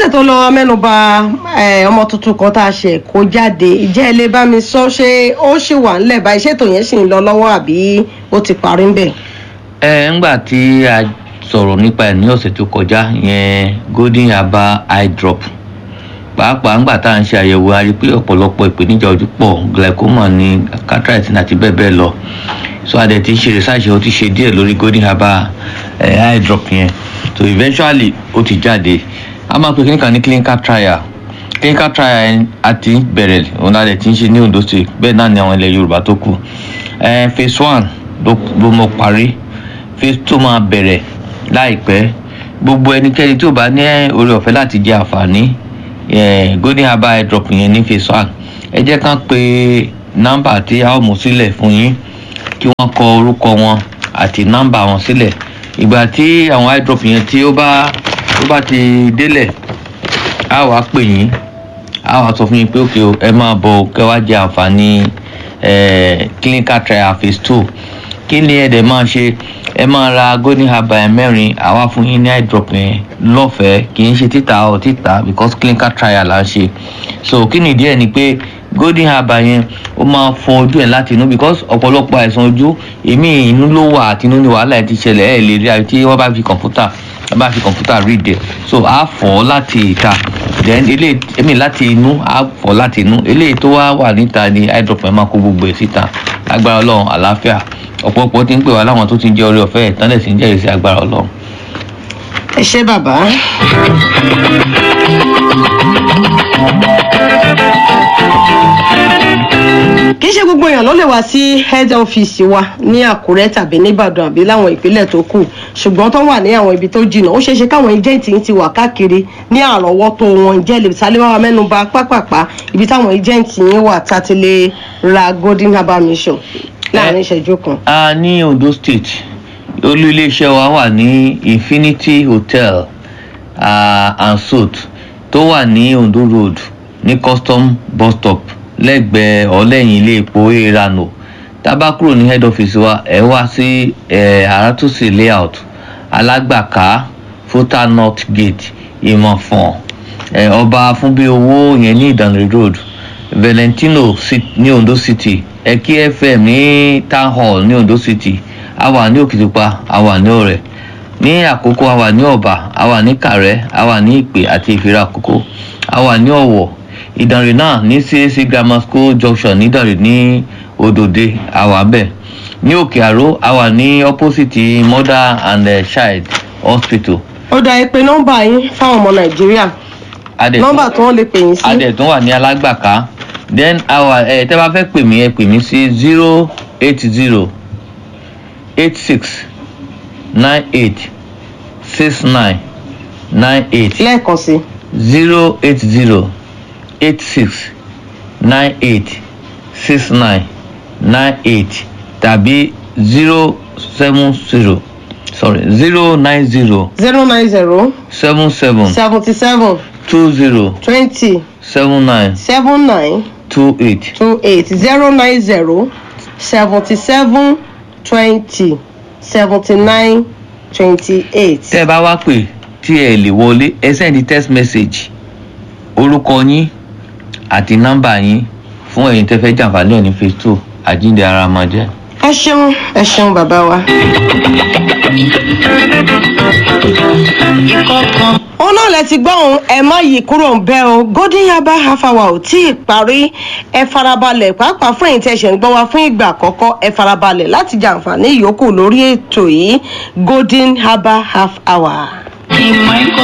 lọ́sẹ̀ tó lọ mẹ́nuba eh, ọmọ tuntun kan tá a ṣe kó jáde ìjẹ́ ẹ lè bá mi sọ ṣé ó ṣì wà ńlẹ̀ báyìí ṣètò yẹn ṣì ń lọ lọ́wọ́ àbí ó ti parí ń bẹ̀. ẹ ńgbà tí a sọ̀rọ̀ nípa ẹ̀ ní ọ̀sẹ̀ tó kọjá yẹn golden herbal eye drop pàápàá ńgbà tá à ń ṣe àyẹ̀wò a rí i pé ọ̀pọ̀lọpọ̀ ìpèníjà ojú pọ̀ glaucoma ní cataract àti bẹ́ẹ̀ bẹ́ẹ̀ lọ so a dẹ̀ ti ṣe research ó ti ṣe díẹ̀ lórí golden herbal eh, eye drop yẹn so eventually ó ti jáde a máa pe kíníkan ní clinical trial clinical trial yẹn a ti bẹ̀rẹ̀ òun la dẹ̀ ti ń ṣe ní ondo state bẹ́ẹ̀ náà ni àwọn ilẹ̀ yorùbá tó kù eh, phase one ló ló mọ parí phase two máa bẹ̀rẹ̀ láìpẹ́ gbogbo ẹnikẹ́ni tí ò bá ní oore ọ̀fẹ́ láti jẹ àǹfààní eh, golden herbal eye drop yẹn ní phase one ẹ jẹ́ ká pe nọ́mbà tí a ó mú sílẹ̀ fún yín kí wọ́n kọ orúkọ wọn àti nọ́mbà wọn sílẹ̀ ìgbà tí àwọn eye drop yẹn tí ó bá ó bá ti délẹ̀ a wá pè yín a wá sọ fún yín pé òkè o ẹ máa bọ̀ kẹ́ wá jẹ àǹfààní eh, clinical trial phase two kí ni ẹ dẹ̀ máa ṣe ẹ máa ra golden herbal ẹ mẹ́rin àwa fún yín ní eye drop yẹn lọ́fẹ̀ẹ́ kì í ṣe títà ọ̀ títà because clinical trial là ń ṣe so kí ni ìdí ẹ̀ ni pé golden herbal yẹn ó máa fọ ojú ẹ̀ láti inú because ọ̀pọ̀lọpọ̀ àìsàn ojú èmi inú ló wà àti inú ni wàhálà ẹ̀ ti ṣẹlẹ̀ ẹ̀ lè rí àyè tí wọ́n bá fi kọ̀ǹpútà wọ́n bá fi kọ̀ǹpútà read ẹ̀ so á fọ̀ ọ́ láti ìta then eléyìí èmi láti inú á fọ̀ láti inú eléyìí tó wá wà níta ni eye drop yẹn máa kó gbogbo ẹ̀ síta agbára ọlọ́run àlàáfíà ọ̀pọ̀lọpọ̀ ti ń pè wá láwọn tó ti ń jẹ́ orí ọ̀fẹ́ ẹ̀ tán lẹ̀ sí ń jẹ́rìí sí agbára ọlọ́run. ẹ ṣé bàbá. kì í ṣe gbogbo èèyàn ló lè wá sí head office wa ní àkúrẹ́ tàbí nìbàdàn àbí láwọn ìpínlẹ̀ tó kù ṣùgbọ́n tó wà ní àwọn ibi tó jìnnà ó ṣeé ṣe káwọn agent yìí ti wà káàkiri ní àrọ́wọ́tó wọn jẹ́ lè sálẹ̀ wá mẹ́nuba pápápá ibi táwọn agent yìí wà tá a ti lè ra golden herbal mission láàrin ìṣẹ́jú kan. a ní ondo state olú iléeṣẹ́ wa wà ní infinity hotel uh, and suite tó wà ní ondo road ní custom bus stop lẹ́gbẹ̀ẹ́ ọ̀lẹ́yìn ilé epo erano tá a bá kúrò ní head office wa ẹ wá sí àràtúnṣe layout alágbàká fúta north gate ìmọ̀fọ̀n ọba fúnbí owó yẹn ní ìdànrè road valentino ní ondo city ẹkí fm ní town hall ní ondo city a wà ní òkìtìpa a wà ní ọrẹ ní àkókò a wà ní ọba a wà ní kàrẹ a wà ní ìpè àti ìfira àkókò a wà ní ọwọ ìdànrè náà ní cac grammar school junction nídànrè ní òdòdè a wà bẹ́ẹ̀ ní òkè àró a wà ní opposite mother and uh, child hospital. ó dá ẹ pé nọ́mbà yín fáwọn ọmọ nàìjíríà nọ́mbà tí wọ́n lè pè yín sí. adẹ̀tún wà ní alágbàká then our ẹ tẹ́ bá fẹ́ pè mí ẹ pè mí sí zero eight zero eight six nine eight six nine nine eight lẹ́ẹ̀kan sí. zero eight zero eight six nine eight six nine nine eight tàbí zero seven zero sorry zero nine zero zero nine zero seven seven seventy seven two zero twenty seven nine seven nine two eight. two eight zero nine zero seventy seven twenty seventy nine twenty eight. tẹ́ ẹ bá wá pè tí ẹ lè wọlé ẹ sẹ́ndí text message orúkọ yín àti nọ́mbà yín fún ẹ̀yin tẹ́ fẹ́ jàǹfààní ẹ̀ ní phase two àjíǹde ara máa jẹ́. ẹ ṣeun ẹ ṣeun bàbá wa. òun náà lẹ ti gbọ́ òun ẹ má yí kúrò ń bẹ́ o golden yaba half hour ò tí ì parí ẹ farabalẹ̀ pàápàá fún èyí tí ẹ ṣẹ̀ ń gbọ́ wa fún ìgbà àkọ́kọ́ ẹ farabalẹ̀ láti jàǹfààní ìyókù lórí ètò yìí golden herbal half hour.